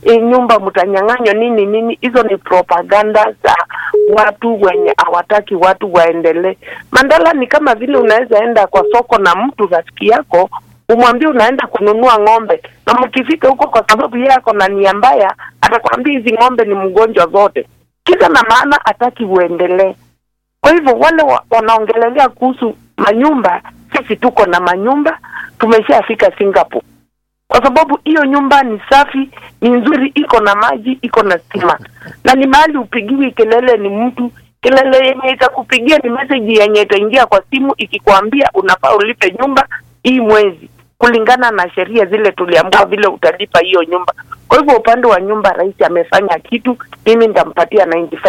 e, nyumba mtanyang'anywa nini nini. Hizo ni propaganda za watu wenye hawataki watu waendelee. Mandala ni kama vile unaweza enda kwa soko na mtu rafiki yako umwambie unaenda kununua ng'ombe, na mkifika huko, kwa sababu yeye ako na nia mbaya, atakwambia hizi ng'ombe ni mgonjwa zote, kisa na maana hataki uendelee. Kwa hivyo wale wa, wanaongelelea kuhusu manyumba, sisi tuko na manyumba, tumeshafika Singapore kwa sababu hiyo nyumba ni safi, ni nzuri, iko na maji, iko na stima, na ni mahali upigiwi kelele, ni mtu kelele yenye itakupigia ni message yenye itaingia kwa simu ikikwambia unafaa ulipe nyumba hii mwezi kulingana na sheria zile tuliambiwa vile utalipa hiyo nyumba. Kwa hivyo upande wa nyumba, rais amefanya kitu, mimi nitampatia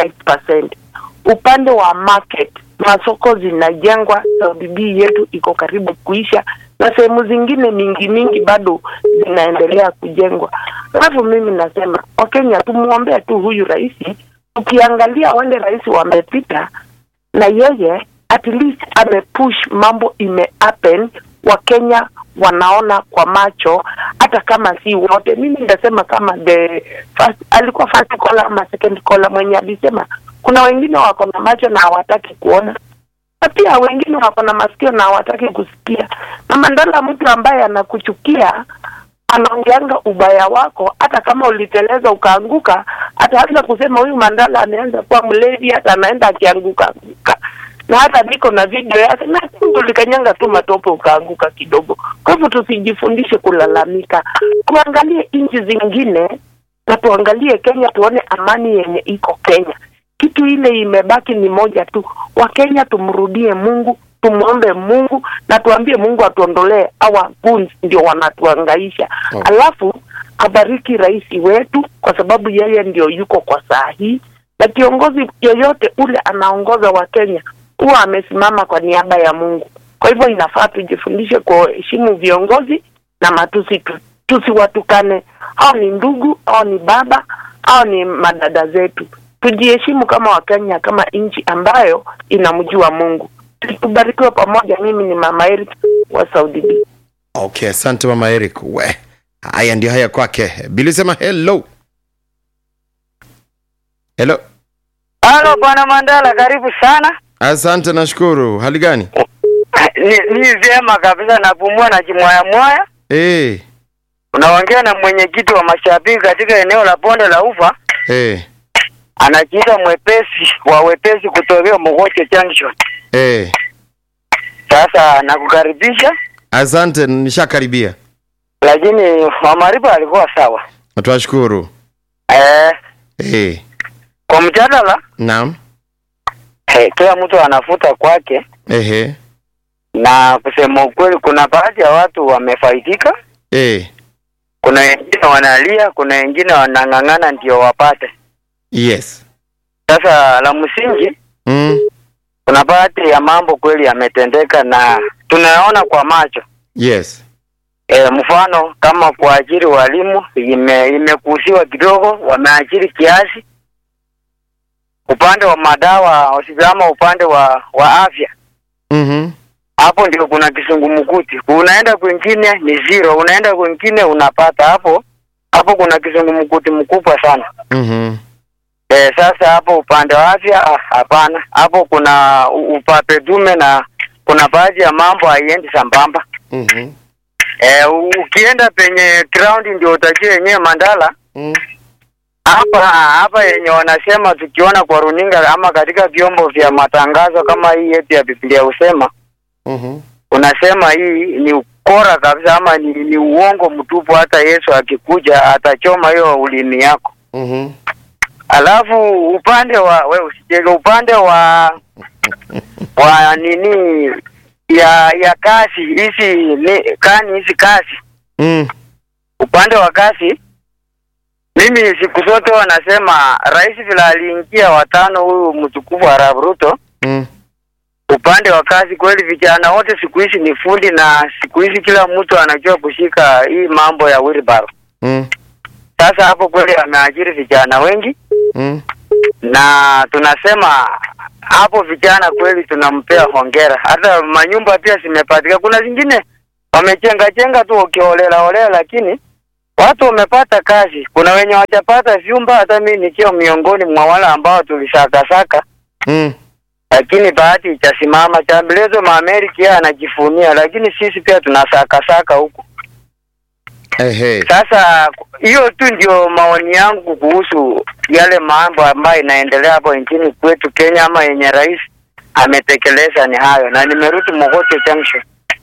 95%. Upande wa market, masoko zinajengwa, Saudi B yetu iko karibu kuisha na sehemu zingine mingi mingi bado zinaendelea kujengwa. Alafu mimi nasema Wakenya tumwombee tu huyu rais. Ukiangalia wale rais wamepita, na yeye at least amepush mambo ime happen, Wakenya wanaona kwa macho, hata kama si wote. Mimi ndasema kama the first, alikuwa first caller ama second caller mwenye alisema kuna wengine wako na macho na hawataki kuona na pia wengine wako na masikio na hawataki kusikia. Na Mandala, mtu ambaye anakuchukia anaongeanga ubaya wako, hata kama uliteleza ukaanguka, ataanza kusema huyu Mandala anaanza kuwa mlevi, hata anaenda akianguka anguka na hata niko na video yake na tulikanyanga tu matope ukaanguka kidogo. Kwa hivyo tusijifundishe kulalamika, tuangalie nchi zingine na tuangalie Kenya, tuone amani yenye iko Kenya. Kitu ile imebaki ni moja tu, Wakenya tumrudie Mungu, tumwombe Mungu na tuambie Mungu atuondolee hawa goons ndio wanatuangaisha. Oh. Alafu abariki rais wetu, kwa sababu yeye ndio yuko kwa saa hii, na kiongozi yoyote ule anaongoza Wakenya huwa amesimama kwa niaba ya Mungu. Kwa hivyo inafaa tujifundishe kuheshimu viongozi na matusi tu, tusiwatukane. Hao ni ndugu, hao ni baba, hao ni madada zetu. Tujiheshimu kama Wakenya, kama nchi ambayo inamjua Mungu. Tubarikiwe pamoja. Mimi ni Mama Eric wa Saudi B. Okay, asante mama Eric. We, haya ndio haya kwake. Bili sema hello. Hello. Halo bwana Mandala, karibu sana. Asante, nashukuru. Hali gani? Ni, ni vyema kabisa, napumua na jimwaya mwaya. Eh, Unaongea na mwenyekiti wa mashabiki katika eneo la bonde la Ufa, eh, anajiita mwepesi wa wepesi kutokea Mogoche Junction. eh. Sasa nakukaribisha, Asante, nishakaribia. lakini Mamariba alikuwa sawa. Twashukuru. Eh, Eh, kwa mjadala naam. eh, kila mtu anafuta kwake, Ehe. na kusema ukweli, kuna baadhi ya watu wamefaidika, Eh, kuna wengine wanalia, kuna wengine wanang'ang'ana ndio wapate. yes. Sasa la msingi Mm, kuna baadhi ya mambo kweli yametendeka na tunayaona kwa macho. yes. E, mfano kama kuajiri walimu ime, imekusiwa kidogo, wameajiri kiasi. Upande wa madawa ama upande wa wa afya, Mhm. hapo ndio kuna kisungumkuti. Unaenda kwingine ni zero, unaenda kwingine unapata. Hapo hapo kuna kisungumkuti mkubwa sana. Mhm. E, sasa hapo upande wa afya ah, hapana. Hapo kuna u- upape dume na kuna baadhi ya mambo haiendi sambamba. Mhm. E, ukienda penye ground ndio utajua yenyewe Mandala Mm. hapa hapa yenye wanasema tukiona kwa runinga ama katika vyombo vya matangazo kama hii yetu ya Biblia husema Mhm. unasema hii ni ukora kabisa ama ni, ni uongo mtupu. Hata Yesu akikuja atachoma hiyo ulimi yako. Mhm. Alafu upande wa we usijege, upande wa wa nini ya ya kasi hizi ni kani hizi kasi, Mm. upande wa kasi, mimi siku zote wanasema rais vile aliingia watano, huyu mtukufu Arap Ruto, Mm. upande wa kazi kweli, vijana wote siku hizi ni fundi, na siku hizi kila mtu anajua kushika hii mambo ya wheelbarrow. Mm. Sasa hapo kweli ameajiri vijana wengi Mm. na tunasema hapo vijana kweli tunampea hongera. Hata manyumba pia zimepatika, kuna zingine wamechenga chenga tu ukiolela olela, lakini watu wamepata kazi. Kuna wenye wajapata vyumba, hata mimi nikiwa miongoni mwa wale ambao tulisakasaka, mm. lakini bahati itasimama. Chambilezo Maamerika yeye anajifunia, lakini sisi pia tunasakasaka huku. Ehe. Sasa hiyo tu ndio maoni yangu kuhusu yale mambo ambayo inaendelea hapo nchini kwetu Kenya, ama yenye rais ametekeleza ni hayo, na nimerudi Mogote Junction.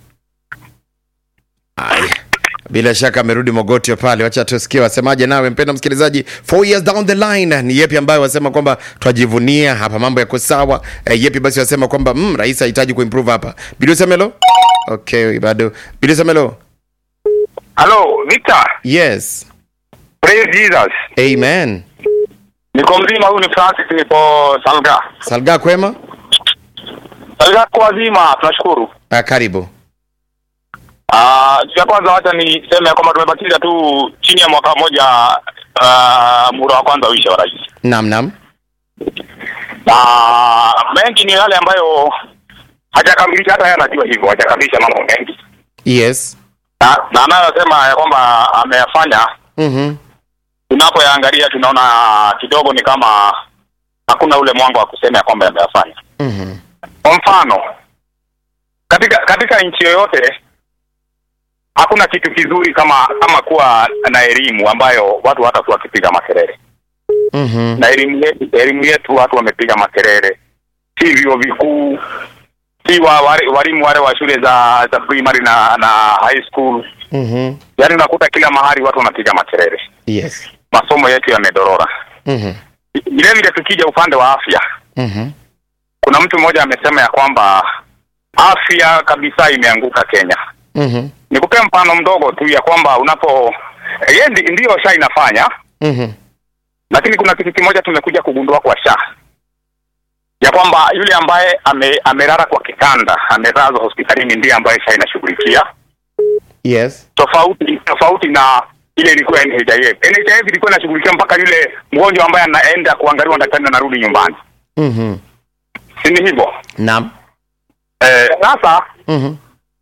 Aya. Bila shaka amerudi Mogotio pale, wacha tusikie wasemaje. Nawe mpenda msikilizaji, four years down the line, ni yepi ambayo wasema kwamba twajivunia hapa, mambo yako sawa? E, yepi basi wasema kwamba mm, rais hahitaji kuimprove hapa? Bilio Semelo, okay, bado Bilio Semelo, Halo, Victor. yes, Praise Jesus. amen. Niko mzima, huyu ni Francis, nipo Salga. Salga kwema, Salga kwa wazima, tunashukuru. ah, karibu. Ah, uh, ya kwanza wacha niseme kwamba tumebakiza tu chini ya mwaka mmoja uh, muda wa kwanza uishe wa rais. Nam nam, Na mengi ni yale ambayo hajakamilisha, hata yeye anajua hivyo, hajakamilisha mambo mengi. yes, Na na anayosema ya kwamba ameyafanya, mhm, tunapoyaangalia tunaona kidogo ni kama hakuna ule mwanga wa kusema ya kwamba ameyafanya. mhm, Kwa mfano katika katika nchi yoyote hakuna kitu kizuri kama kama kuwa na elimu ambayo watu hatakuwa wakipiga makelele. mhm, Na elimu yetu, elimu yetu watu wamepiga makelele, si vyuo vikuu, si wa, wale- walimu wale wa shule za za primary na na high school, mhm, yaani unakuta kila mahali watu wanapiga makelele. yes, Masomo yetu yamedorora. mhm, Vile vile tukija upande wa afya, mhm, kuna mtu mmoja amesema ya kwamba afya kabisa imeanguka Kenya. mhm, Nikupe mfano mdogo tu ya kwamba unapo yeye ndi, ndiyo sha inafanya, mhm, lakini kuna kitu kimoja tumekuja kugundua kwa sha ya kwamba yule ambaye ame, amelala kwa kitanda amelazwa hospitalini ndiye ambaye sha inashughulikia, yes, tofauti tofauti na ile ilikuwa NHIF. NHIF ilikuwa inashughulikia mpaka yule mgonjwa ambaye anaenda kuangaliwa na daktari na anarudi nyumbani, mhm, si ni hivyo? nam, Eh, sasa mhm,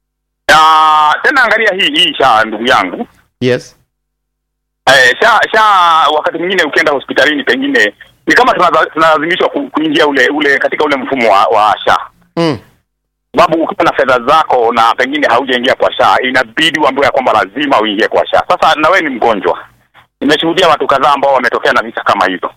na tena angalia hii hii sha ndugu yangu yes, Eh, sha sha wakati mwingine ukienda hospitalini pengine ni kama tunaza- tunalazimishwa ku- kuingia ule ule katika ule mfumo wa, wa sha mm, sababu ukiwa na fedha zako na pengine haujaingia kwa sha inabidi uambiwe ya kwamba lazima uingie kwa sha sasa na wewe ni mgonjwa nimeshuhudia watu kadhaa ambao wametokea na visa kama hizo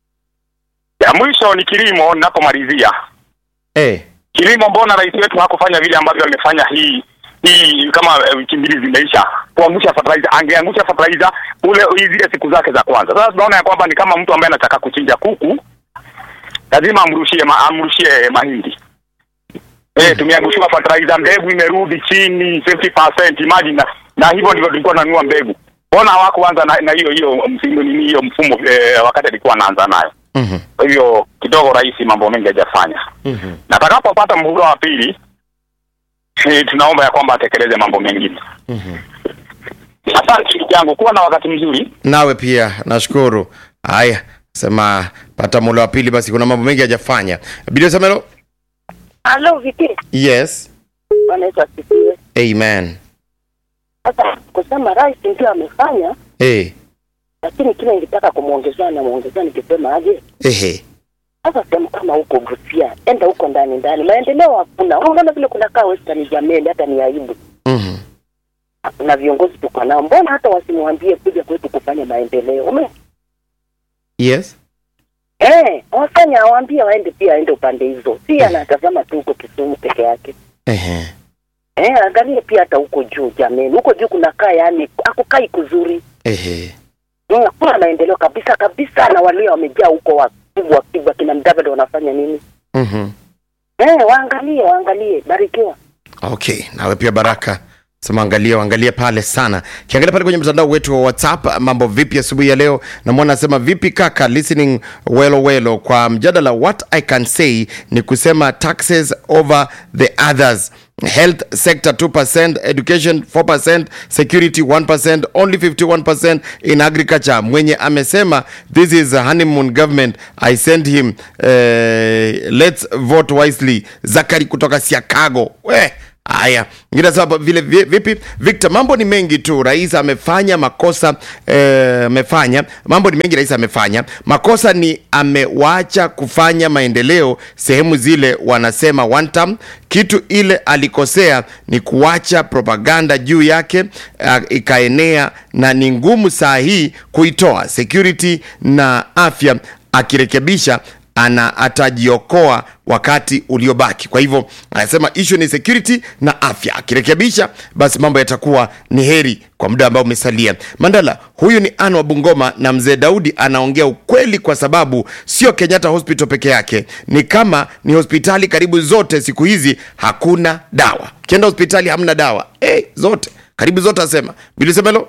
ya mwisho ni kilimo ninapomalizia eh, kilimo mbona rais wetu hakufanya vile ambavyo amefanya hii hii kama eh, wiki mbili zimeisha kuangusha fertilizer angeangusha fertilizer ule hii zile siku zake za kwanza sasa tunaona ya kwamba ni kama mtu ambaye anataka kuchinja kuku lazima amrushie ma, amrushie mahindi eh tumeangushiwa fertilizer mbegu imerudi chini 50% imagine na, na hivyo ndivyo tulikuwa tunanunua mbegu mbona hawakuanza na na hiyo hiyo msimu nini hiyo mfumo eh, wakati alikuwa anaanza nayo mhm, kwa hivyo kidogo rais mambo mengi hajafanya mhm. na atakapopata muhula wa pili eh, tunaomba ya kwamba atekeleze mambo mengine. Mhm. Asante ndugu yangu, kuwa na wakati mzuri. nawe pia nashukuru haya sema pata mula wa pili basi kuna mambo mengi hajafanya bilio semelo Halo Viki, yes Bwana Yesu asifiwe. amen Sasa kusema rais ndio amefanya, hey. lakini kile nilitaka kumwongezea na mwongezea nikisema aje, ehe sasa sehemu kama huko Busia, enda huko ndani ndani, maendeleo hakuna. Unaona vile kunakaa Western Jameli, hata ni aibu. Mhm. Na viongozi tuko nao, mbona hata wasimwambie kuja kwetu kufanya maendeleo? Ume yes eh, wafanye awaambie waende pia aende upande hizo, si anatazama tu huko Kisumu peke yake. ehe Eh, angalie pia hata huko juu jameni, huko juu kunakaa yani akukai kuzuri. ehe Mm, hakuna maendeleo kabisa kabisa, na walio wamejaa huko wakubwa wakubwa, kina Mdavadi wanafanya nini? Mhm. Eh, waangalie waangalie, barikiwa. okay nawe pia baraka sema angalia angalia pale sana kiangalia pale kwenye mtandao wetu wa whatsapp mambo vipi asubuhi ya leo namwona anasema vipi kaka listening welo welo kwa mjadala what i can say ni kusema taxes over the others health sector 2% education 4% security 1% only 51% in agriculture mwenye amesema this is a honeymoon government i send him uh, let's vote wisely zakari kutoka siakago we Haya, ingine sasa vile vi- vipi? Victor, mambo ni mengi tu. Rais amefanya makosa eh, amefanya mambo ni mengi. Rais amefanya makosa, ni amewacha kufanya maendeleo sehemu zile wanasema one term. Kitu ile alikosea ni kuacha propaganda juu yake uh, ikaenea, na ni ngumu saa hii kuitoa. Security na afya akirekebisha ana atajiokoa wakati uliobaki. Kwa hivyo anasema issue ni security na afya, akirekebisha basi mambo yatakuwa ni heri kwa muda ambao umesalia. Mandala, huyu ni Anne wa Bungoma na mzee Daudi anaongea ukweli, kwa sababu sio Kenyatta Hospital peke yake, ni kama ni hospitali karibu zote siku hizi hakuna dawa. Ukienda hospitali hamna dawa hey, zote karibu zote, asema Bilisemelo.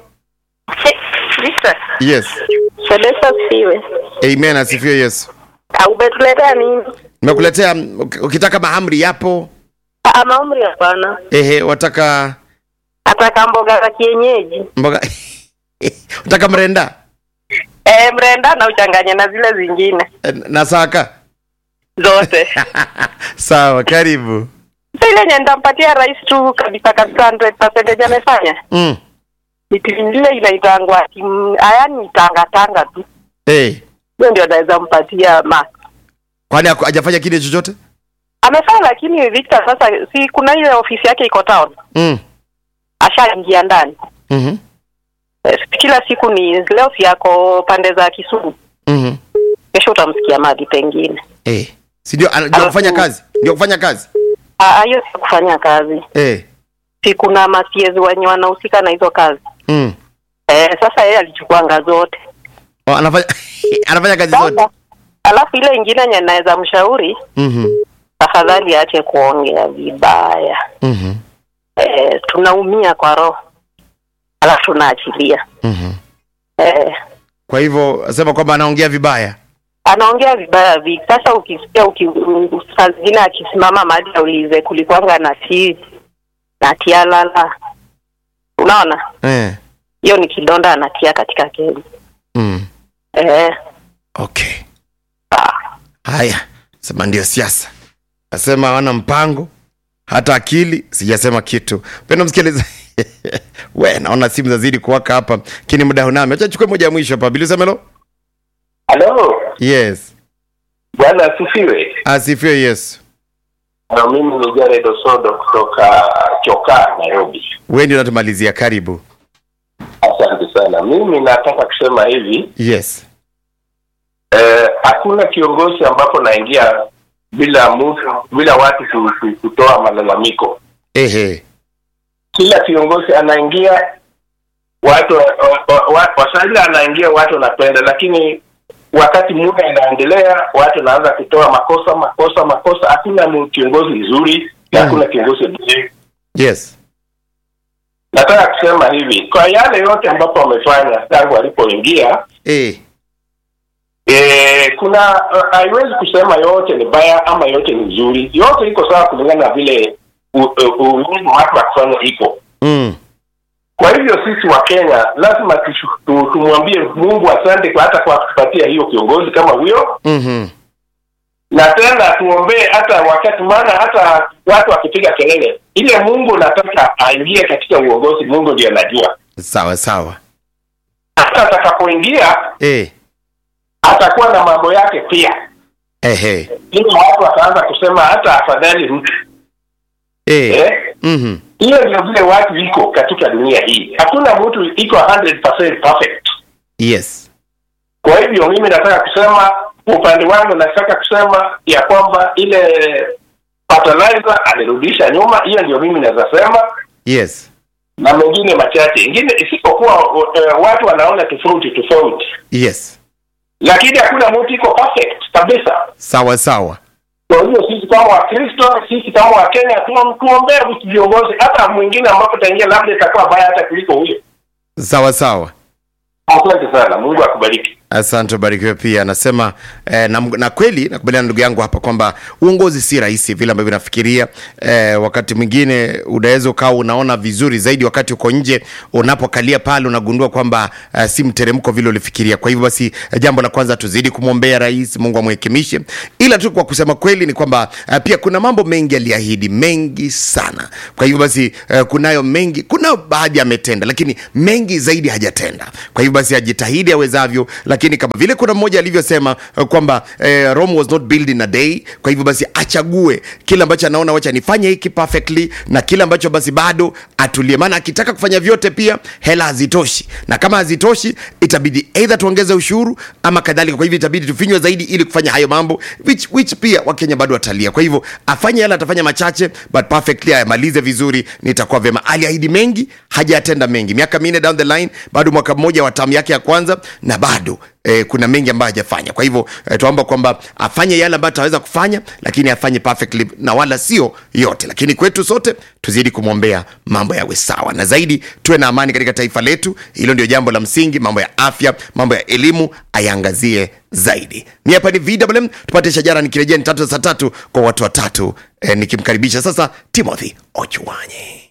Victor, Yes, Celeste asifiwe. amen, asifiwe Yesu. Ah, Umetuletea nini? Nimekuletea uki- ukitaka mahamri yapo Ah, maumri hapana. ehe, wataka Ataka mboga za kienyeji. mboga wataka mrenda Eh, mrenda na uchanganye na zile zingine Eh, na saka zote. sawa, karibu Sasa ile yenye nitampatia rais tu kabisa kabisa 100% amefanya. mm. Ni timu ile inaitangwa timu ayani tanga tanga tu. hey. Hiyo ndio naweza mpatia ma. kwani haku- hajafanya kile chochote Amefanya lakini Victor sasa si kuna ile ofisi yake iko town. mm. Ashaingia ndani. mm-hmm. Eh, Kila siku ni leo si yako pande za Kisumu. mm-hmm. Kesho utamsikia mahali pengine. hey. si ndio ana- ndio Alafu- kufanya kazi ndio kufanya kazi Ah, hiyo si kufanya kazi. hey. Si kuna masiezi wenye wanahusika na hizo kazi. mm. Eh, sasa yeye alichukuanga zote. oh, anafanya anafanya kazi zote Sasa alafu ile ingine yenye naweza mshauri mm-hmm. tafadhali aache kuongea vibaya. Mm-hmm. Eh, tunaumia kwa roho. Alafu tunaachilia. Mm-hmm. Eh, kwa hivyo asema kwamba anaongea vibaya anaongea vibaya vi. Sasa ukisikia uki, saa zingine akisimama mahali aulize kulikuwanga na ti na tialala, unaona eh. hiyo ni kidonda anatia katika keli. mm. Eh, okay haya sema ndio siasa nasema hawana mpango hata akili sijasema kitu pendo msikiliza we naona simu zazidi kuwaka hapa kini muda hunami acha chukue moja ya mwisho hapa bilisemelo Halo, yes Bwana asifiwe. asifiwe yesu Na mimi ni Jared Osodo kutoka Chokaa, Nairobi. we ndio natumalizia karibu Asante sana. Mimi nataka kusema hivi yes eh, hakuna kiongozi ambapo naingia bila mtu, bila watu ku- ku- kutoa malalamiko. ehe Kila kiongozi anaingia watu wa- wa- wa- wasaili anaingia watu wanapenda, lakini wakati muda inaendelea watu wanaanza kutoa makosa makosa makosa. Hakuna mu- kiongozi mzuri na Mhm. hakuna kiongozi mzuri. yes nataka kusema hivi kwa yale yote ambapo wamefanya tangu walipoingia eh. e, kuna uh, haiwezi kusema yote ni baya ama yote ni nzuri yote iko sawa kulingana na vile u- u- uwezo watu wa kufanya iko mm. kwa hivyo sisi wa kenya lazima tushu- tu- tumwambie mungu asante kwa hata kwa kutupatia hiyo kiongozi kama huyo mm-hmm. na tena tuombee hata wakati maana hata watu wakipiga kelele ile mungu nataka aingie katika uongozi mungu ndio anajua sawa sawa hata atakapoingia eh. atakuwa na mambo yake pia ehe ili watu wataanza kusema hata afadhali mtu eh. eh? mm-hmm. hiyo ndio vile watu iko katika dunia hii hakuna mtu iko 100% perfect yes kwa hivyo mimi nataka kusema upande wangu nataka kusema ya kwamba ile fertilizer alirudisha nyuma hiyo ndio mimi naweza sema yes na mengine machache ingine isipokuwa uh, watu wanaona tofauti tofauti yes lakini hakuna mtu iko perfect kabisa sawa sawa kwa hiyo sisi kama wakristo sisi kama wakenya tu- tuombee vitu viongozi hata mwingine ambapo taingia labda itakuwa baya hata kuliko huyo sawa sawa asante sana mungu akubariki Asante, barikiwe pia. Anasema eh, na, na kweli nakubaliana na ndugu yangu hapa kwamba uongozi si rahisi vile ambavyo nafikiria. Eh, wakati mwingine unaweza ukawa unaona vizuri zaidi wakati uko nje, unapokalia pale unagundua kwamba eh, si mteremko vile ulifikiria. Kwa hivyo basi, eh, jambo la kwanza tuzidi kumwombea rais, Mungu amwekemishe. Ila tu kwa kusema kweli ni kwamba eh, pia kuna mambo mengi aliahidi, mengi sana. Kwa hivyo basi, eh, kunayo mengi, kunayo baadhi ametenda, lakini mengi zaidi hajatenda. Kwa hivyo basi ajitahidi awezavyo, lakini kama vile kuna mmoja alivyosema eh, kwamba eh, Rome was not built in a day. Kwa hivyo basi achague kile ambacho anaona, wacha nifanye hiki perfectly, na kile ambacho basi bado atulie, maana akitaka kufanya vyote pia hela hazitoshi, na kama hazitoshi itabidi either tuongeze ushuru ama kadhalika. Kwa hivyo itabidi tufinywe zaidi ili kufanya hayo mambo which, which pia Wakenya bado watalia. Kwa hivyo afanye yale, atafanya machache but perfectly, ayamalize vizuri, nitakuwa vyema. Aliahidi mengi, hajatenda mengi. Miaka minne down the line, bado mwaka mmoja wa tamu yake ya kwanza, na bado eh, kuna mengi ambayo hajafanya. Kwa hivyo eh, tuomba kwamba afanye yale ambayo ataweza kufanya, lakini afanye perfectly na wala sio yote. Lakini kwetu sote tuzidi kumwombea mambo yawe sawa, na zaidi tuwe na amani katika taifa letu. Hilo ndio jambo la msingi. Mambo ya afya, mambo ya elimu ayaangazie zaidi. Mi hapa ni VMM, tupate shajara, nikirejea ni tatu saa tatu kwa watu watatu eh, nikimkaribisha sasa Timothy Ochuanye.